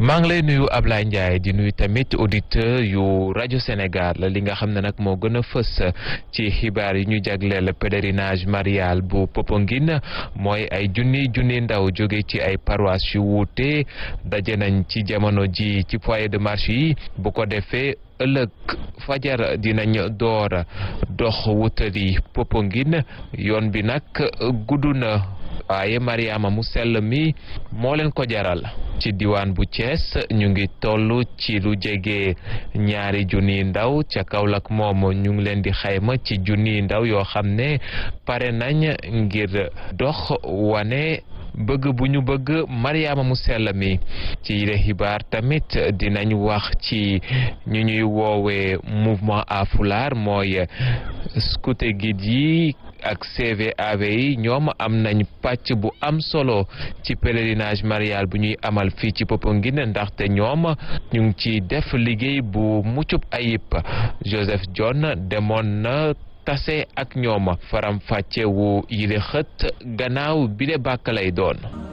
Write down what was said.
maa ngi lay nuyu Ablaye Ndiaye di nuyu tamit auditeur yu rajo Sénégal li nga xam ne nag moo gën a fës ci xibaar yi ñu jagleel pèlerinage marial bu Popenguine mooy ay junni junni ndaw jóge ci ay paroisse yu wuute daje nañ ci jamono ji ci foyer de marche yi bu ko defee ëllëg fajar dinañ door dox wutali Popenguine yoon bi nag gudd na waaye Mariama mu sell mi moo leen ko jaral ci diwaan bu Thiès ñu ngi toll ci lu jege ñaari junniy ndaw ca Kaolack moom ñu ngi leen di xayma ci junniy ndaw yoo xam ne pare nañ ngir dox wane bëgg bu ñu bëgg Mariama mu sell mi ci yile xibaar tamit dinañ wax ci ñu ñuy woowee mouvement à foulard mooy scouté guide yi ak CVAV yi ñoom am nañ pàcc bu am solo ci pèlerinage marial bu ñuy amal fii ci Popenguine ndaxte ñoom ñu ngi ci def liggéey bu muccub ayib Joseph John demoon na tase ak ñoom faram fàcce wu yile xët gannaaw bi de bàkk lay doon